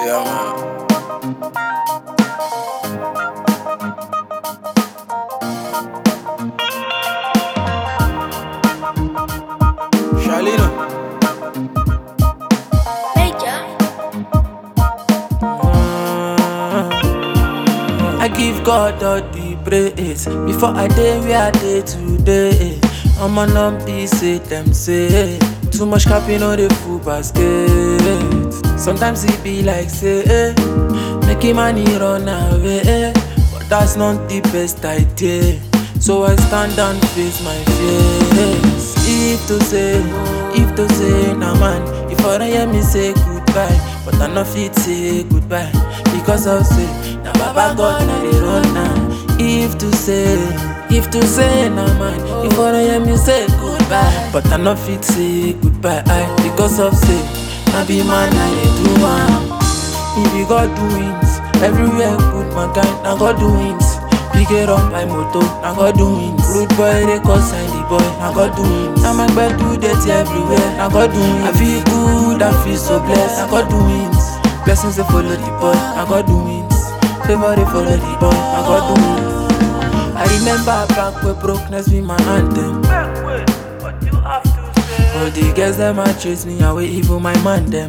Yeah, man. Shalina. I give God all the praise before I day where I day today. I'm on on peace, say them say too much capping on the full basket. Sometimes it be like say, eh, making money run away, but that's not the best idea. So I stand and face my fears. If to say, if to say, nah man, if I don't hear me say goodbye, but I not fit say goodbye because of say, na Baba God na dey run now. If to say, if to say, nah man, if I don't hear me say goodbye, but I not fit say goodbye I, because of say, na be man I dey do am. If you God doings, everywhere good mankind, na God doings. Pick it up by moto, na God doings. Rude boy, they call sign the boy, na God doings. Now my bed do dirty everywhere, na God doings. I feel good, I feel so blessed, na God doings. Blessings they follow the boy, na God doings. Favor they follow the boy, na God doings. I remember back where brokenness be my anthem. All the girls them a chase me away, even my man them.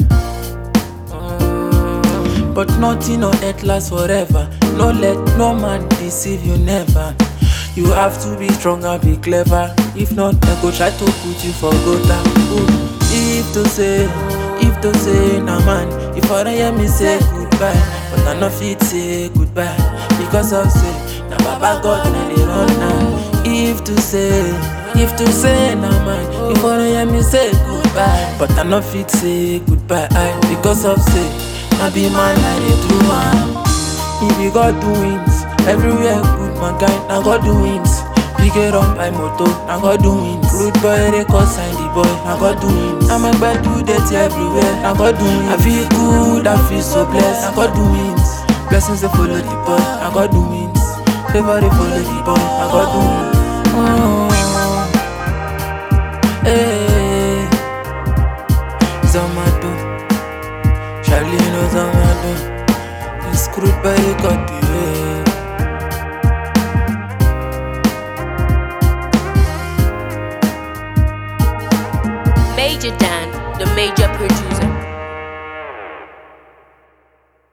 Mm, But nothing on earth lasts forever. No let no man deceive you never. You have to be strong and be clever. If not, they go try to put you for gutter. Ooh. If to say, if to say, nah man, if I don't hear me say goodbye, but I not fit say goodbye because of say, na Baba God na dey run now. If to say, if to say, nah man, if I don't hear me say goodbye, but I not fit say goodbye I, because of say, na be man I dey do am. If you God doings, everywhere good mankind, na God doings. Pick it up by moto, na God doings. Rude boy, they call sign the boy, na God doings. I'm a bad do dirty everywhere, na God doings. I feel good, I feel so blessed, na God doings. Blessings they follow the boy, na God doings. Favor they follow the boy, na God doings.